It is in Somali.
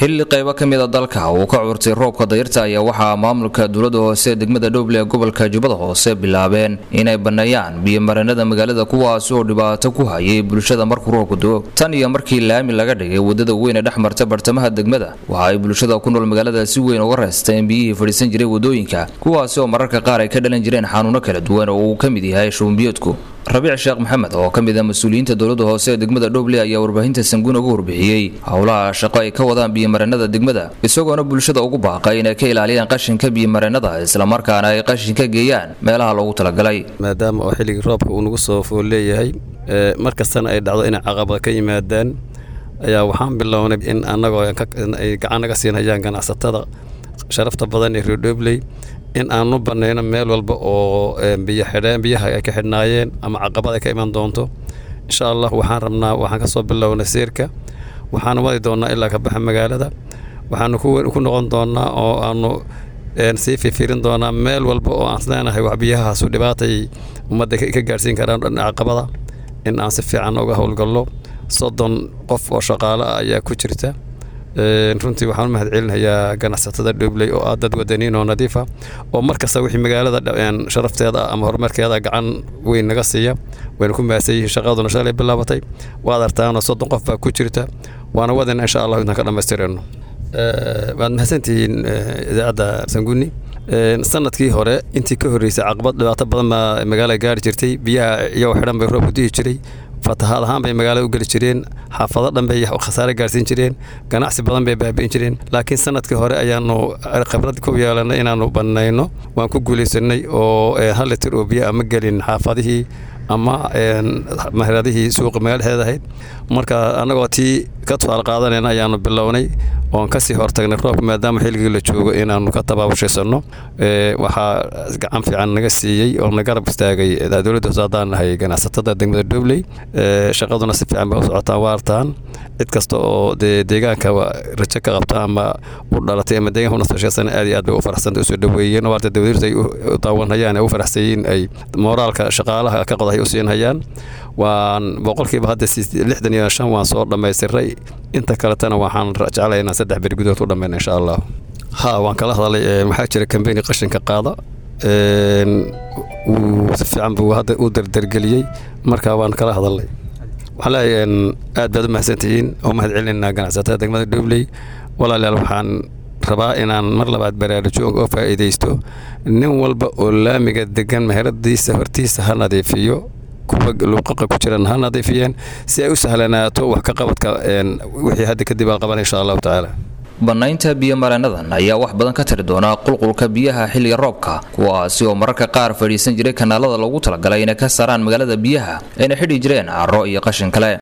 xilli qaybo ka mida dalka uu ka curtay roobka dayarta ayaa waxaa maamulka dowlada hoose degmada dhowble ee gobolka jubbada hoose bilaabeen inay banneeyaan biyomareenada magaalada kuwaas oo dhibaato ku hayay bulshada markuu roobku do tan iyo markii laami laga dhigay wadada weyn ee dhex marta bartamaha degmada waxa ay bulshada ku nool magaalada si weyn uga reesteen biyihii fadhiisan jiray wadooyinka kuwaasi oo mararka qaar ay ka dhalan jireen xanuuno kala duwan oo uu ka mid yahay shuunbiyoodku rabiic sheekh maxamed oo ka mid ah mas-uuliyiinta dowlada hoose ee degmada dhoble ayaa warbaahinta sanguun uga warbixiyey howlaha shaqo ay ka wadaan biyomareenada degmada isagoona bulshada ugu baaqay inay ka ilaaliyaan qashinka biyomareenada islamarkaana ay qashinka geeyaan meelaha loogu talagalay maadaama oo xilligii roobka uu nagu soo fool leeyahay mar kastana ay dhacdo inay caqabad ka yimaadaan ayaa waxaan bilownay in annagoo ay gacan naga siinayaan ganacsatada sharafta badan ee reerdhobley in aanu banayno meel walba oo biyo xidheen biyaha ay ka xidhnaayeen ama caqabad ay ka iman doonto insha allah waxaan rabnaa waxaan ka soo bilownay seerka waxaanu wadi doonnaa ilaa ka baxa magaalada waxaanu ku noqon doonnaa oo aanu sii fifiirin doonaa meel walba oo aan leenahay wax biyahaasu dhibaatay ummadda ka gaarhsiin karaan dhan caqabada in aan si fiican uga howlgallo soddon qof oo shaqaale ah ayaa ku jirta runtii waxaan u mahad celinayaa ganacsatada dhobley oo ah dad wadaniin oo nadiifa oo mar kasta wixii magaalada sharafteeda ama horumarkeeda gacan weyn naga siiya wayna ku mahadsan yihiin shaqaduna shalay bilaabatay waad artaanoo soddon qof baa ku jirta waana wadana insha allah intaan ka dhammaystirayno waad mahadsantihiin idaacadda sanguni sanadkii hore intii ka horreysay caqabad dhibaato badan baa magaalada gaari jirtay biyaha iyagoo xidhan bay roob ku dihi jiray fatahaad ahaan bay magaalada u geli jireen xaafado dhan bay khasaare gaarsiin jireen ganacsi badan bay baabi'in jireen laakiin sanadkii hore ayaanu khibrad ku yeelanay inaanu bannayno waan ku guulaysanay oo hal litir oo biyo ama gelin xaafadihii ama mahradihii suuqa magaaladaheeda ahayd marka annagoo tii ka tusaal qaadanayna ayaanu bilownay oon kasii hortagnay roobka maadaama xilligii la joogo inaanu ka tabaabushaysano waxaa gacan fiican naga siiyey oo na garab istaagay dowladda hoose haddaan nahay ganacsatada degmada dhobley shaqaduna si fiican bay u socotaan waartaan cid kasta oo dee deegaanka rajo ka qabta ama u dhalatay ama deegaanka unasashaysan aad iyo aad bay u faraxsanta usoo dhaweeyeen waarta dowladda ay u daawanhayaan ay u faraxsayiin ay mooraalka shaqaalaha ka qodahay u siinhayaan waan boqolkiiba hadda lixdan iyo shan waan soo dhammaystiray inta kaletana waxaan jeclay inaan saddex beri gudood ku dhammayna insha allah ha waan kala hadalay waxaa jira kambeni qashinka qaada wuu si fiican buu hadda u dardargeliyey marka waan kala hadalnay waxaan leeyahay aad baad u mahadsantihiin oo mahad celinaynaa ganacsatada degmada dhobley walaalayaal waxaan rabaa inaan mar labaad baraarujo oo faa'iidaysto nin walba oo laamiga degan meheradiisa hortiisa ha nadiifiyo kuwa luuqaqa ku jiran ha nadiifiyeen si ay u sahlanaato wax ka qabadka wixii hadda kadib aan qaban insha allahu tacaala bannaynta biyomareenadan ayaa wax badan ka tari doonaa qulqulka biyaha xilliga roobka kuwaasi oo mararka qaar fadhiisan jiray kanaalada loogu talagalay inay ka saaraan magaalada biyaha ayna xidhi jireen carro iyo qashin kale